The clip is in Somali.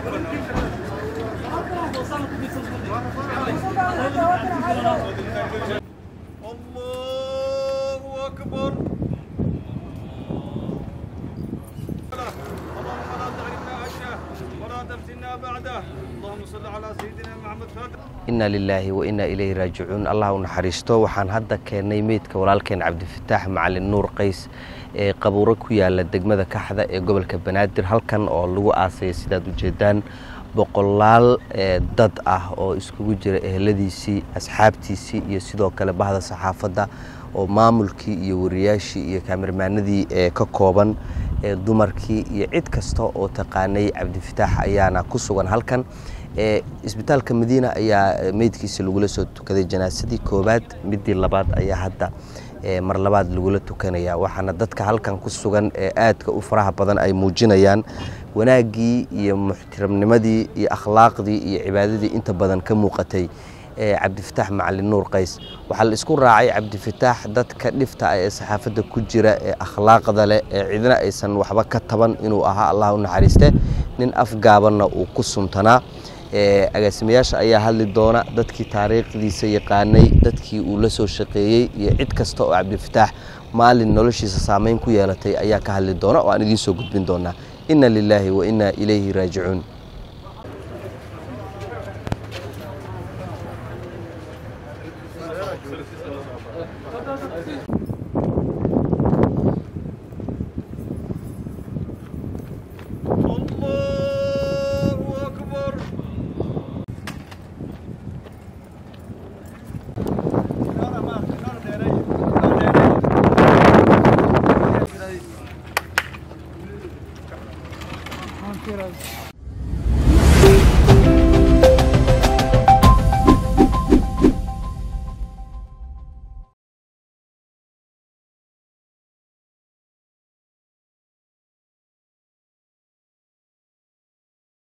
الله أكبر اللهم لا تحرمنا عشه ولا تفتنا بعده اللهم صل على سيدنا محمد فاتح inna lilaahi wa inna ilayhi raajicuun allah u naxariisto waxaan hadda keennay meydka walaalkeen cabdifataax macalin nuur qays ee qabuuro ku yaala degmada kaxda ee gobolka banaadir halkan oo lagu aasaya sidaad ujeedaan boqolaal ee dad ah oo iskugu jira eheladiisii asxaabtiisii iyo sidoo kale bahda saxaafadda oo maamulkii iyo wariyaashii iyo kaamirmaanadii ee ka kooban ee dumarkii iyo cid kasta oo taqaanay cabdifataax ayaana ku sugan halkan ee isbitaalka madiina ayaa meydkiisa lagula soo tukaday janaasadii koowaad midii labaad ayaa hadda ee mar labaad lagula tukanaya waxaana dadka halkan ku sugan ee aadka u faraha badan ay muujinayaan wanaaggii iyo muxtiramnimadii iyo akhlaaqdii iyo cibaadadii inta badan ka muuqatay ee cabdifataax macalin nuur qays waxaa la isku raacay cabdifataax dadka dhifta ah ee saxaafadda ku jira ee akhlaaqda leh ee cidna aysan waxba ka taban inuu ahaa allah u naxariiste nin afgaabanna uu ku suntanaa ee agaasimayaasha ayaa hadli doona dadkii taariikhdiisa yaqaanay dadkii uu la soo shaqeeyey iyo cid kasta oo cabdifataax maalin noloshiisa saameyn ku yeelatay ayaa ka hadli doona oo aan idiin soo gudbin doonaa inna lilaahi wa inna ilayhi raajicuun الله أكبر Thank you.